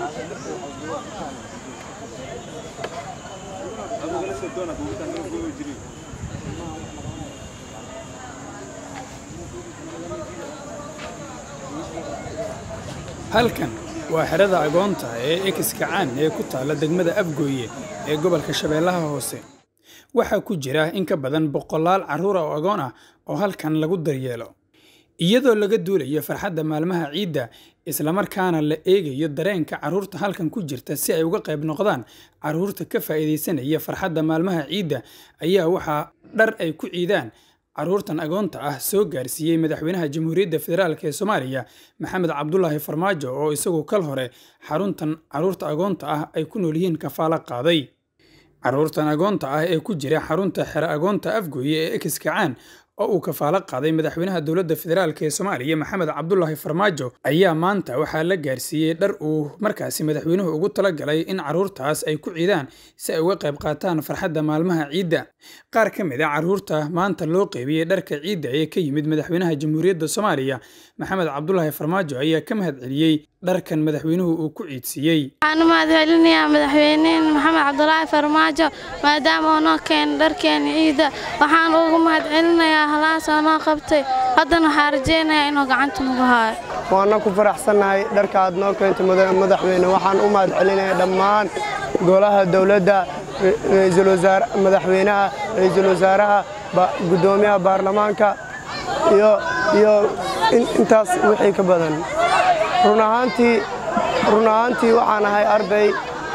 halkan waa xerada agoonta ee ekskacaan ee ku taalla degmada afgooye ee gobolka shabeellaha hoose waxaa ku jira in ka badan boqolaal carruur oo agoon ah oo halkan lagu daryeelo iyadoo laga duulayo farxadda maalmaha ciidda islamarkaana la eegayo dareenka carruurta halkan ku jirta si ay uga qayb noqdaan carruurta ka faa'iidaysanaya farxadda maalmaha ciidda ayaa waxaa dhar ay ku ciidaan carruurtan agoonta ah soo gaarsiiyey madaxweynaha jamhuuriyadda federaalk ee soomaaliya maxamed cabdulaahi farmaajo oo isagu kal hore xaruntan carruurta agoonta ah ay ku nool yihiin kafaalo qaaday carruurtan agoonta ah ee ku jira xarunta xero agoonta afgooye ee ekskacaan oo uu kafaalo qaaday madaxweynaha dowladda federaalk ee soomaaliya maxamed cabdulaahi farmaajo ayaa maanta waxaa la gaarsiiyey dhar uu markaasi madaxweynuhu ugu talagalay in carruurtaas ay ku ciidaan si ay uga qayb qaataan farxadda maalmaha ciidda qaar ka mid a carruurta maanta loo qeybiyey dharka ciidda ee ka yimid madaxweynaha jamhuuriyadda soomaaliya maxamed cabdulaahi farmaajo ayaa ka mahad celiyey dharkan madaxweynuhu uu ku ciidsiiyey waxaan u mahadcelinayaa madaxweyneen maxamed cabdulaahi farmaajo maadaama uu noo keenay dharkeena ciidda waxaan ugu mahadcelinayaa halaas oo noo qabtay haddana waxaa rajaynayaa inuu gacanta nagu haayo waana ku faraxsannahay dharka aad noo keentay madaxweyne waxaan u mahadcelinayaa dhammaan golaha dowladda ra'iisul wasaare madaxweynaha ra'iisul wasaaraha guddoomiyaha baarlamaanka iyo iyo intaas wixii ka badan run ahaantii run ahaantii waxaan ahay arday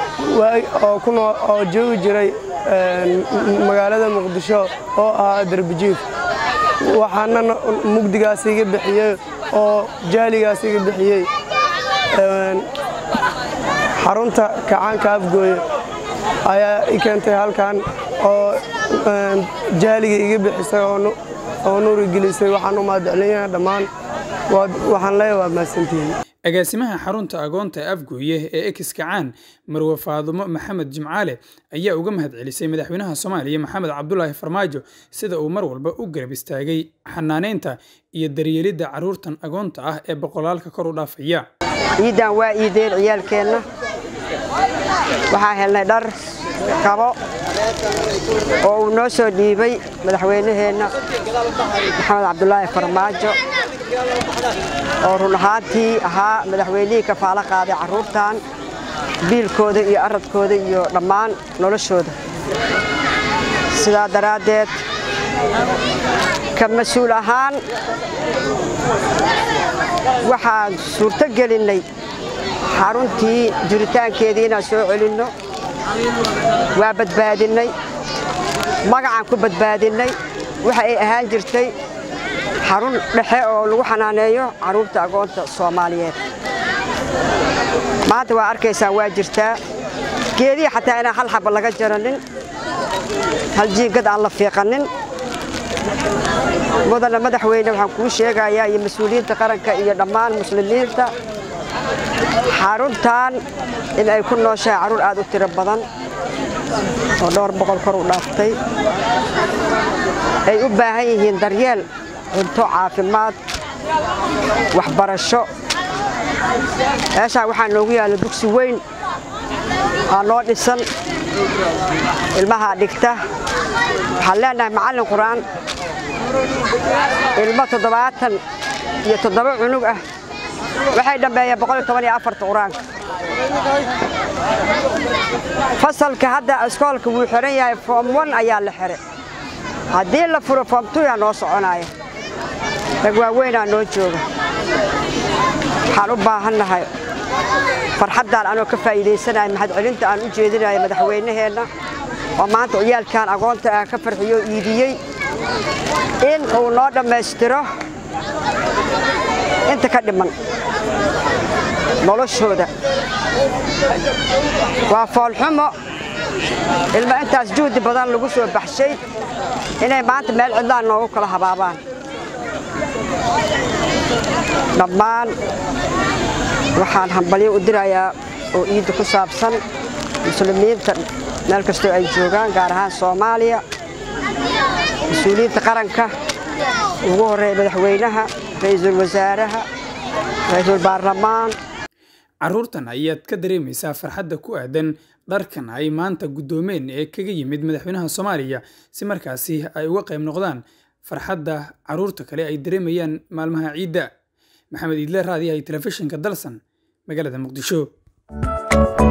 oo joogi jiray magaalada muqdisho oo ahaa darbijiif waxaana mugdigaas iga bixiyey oo jaaligaas iga bixiyey xarunta kacaanka afgooye ayaa i keentay halkan oo jaaliga iga bixisay oo nuuri gelisay waxaan u mahadcelinayaa dhammaan waxaan leeyahay waa mahadsantihiin agaasimaha xarunta agoonta afgooye ee ekskacaan marwe faadumo maxamed jimcaale ayaa uga mahad celisay madaxweynaha soomaaliya maxamed cabdulaahi farmaajo sida uu mar walba u garab istaagay xanaaneynta iyo daryeelidda carruurtan agoonta ah ee boqolaalka kor u dhaafaya ciiddan waa iideen ciyaalkeenna waxaa helnay dhar kabo oo uu noo soo dhiibay madaxweynaheenna maxamed cabdulaahi farmaajo oo run ahaantii ahaa madaxweynihii kafaalo qaaday carruurtan biilkooda iyo aradkooda iyo dhammaan noloshooda sidaa daraaddeed ka mas-uul ahaan waxaan suurto gelinnay xaruntii jiritaankeedii inaan soo celinno waa badbaadinnay magacaan ku badbaadinnay waxa ay ahaan jirtay xarun dhexe oo lagu xanaaneeyo carruurta agoonta soomaaliyeed maanta waa arkaysaan waa jirtaa geedihii xataa inaan hal xaba laga jaranin hal jiingad aan la fiiqanin mudana madaxweyne waxaan kuu sheegayaa iyo mas-uuliyiinta qaranka iyo dhammaan muslimiinta xaruntan in ay ku nooshahay carruur aad u tiro badan oo dhowr boqol kor u dhaaftay ay u baahan yihiin daryeel cunto caafimaad waxbarasho meeshaan waxaa noogu yaalla dugsi weyn aa noo dhisan ilmahaa dhigta waxaan leenahay macallin qur'aan ilmo toddobaatan iyo toddoba cunug ah waxay dhammeeyeen boqol iyo toban iyo afarta qur-aanka fasalka hadda iskoolka wuu xihan yahay foom on ayaa la xihay haddii la furo foom tuyaa noo soconaaya rag waaweynaa noo jooga waxaan u baahannahay farxaddaan anoo ka faa'iidaysanaya mahadcelinta aan u jeedinaya madaxweynaheenna oo maanta ciyaalkan agoonta ah ka farxiyo iidiyey in uu noo dhammaystiro inta ka dhiman noloshooda waa foolxumo ilmo intaas juhdi badan lagu soo baxshay inay maanta meel cidlaan noogu kala habaabaan dhammaan waxaan hambalyo u dirayaa oo iidda ku saabsan muslimiinta meel kastoo ay joogaan gaar ahaan soomaaliya mas-uuliyiinta qaranka ugu horreeya madaxweynaha ra'iisul wasaaraha ra'iisul baarlamaan carruurtan ayaad ka dareemaysaa farxadda ku aadan dharkan ay maanta guddoomeen ee kaga yimid madaxweynaha soomaaliya si markaasi ay uga qayb noqdaan farxadda carruurta kale ay dareemayaan maalmaha ciidda maxamed iidle raadiyahay telefishinka dalsan magaalada muqdisho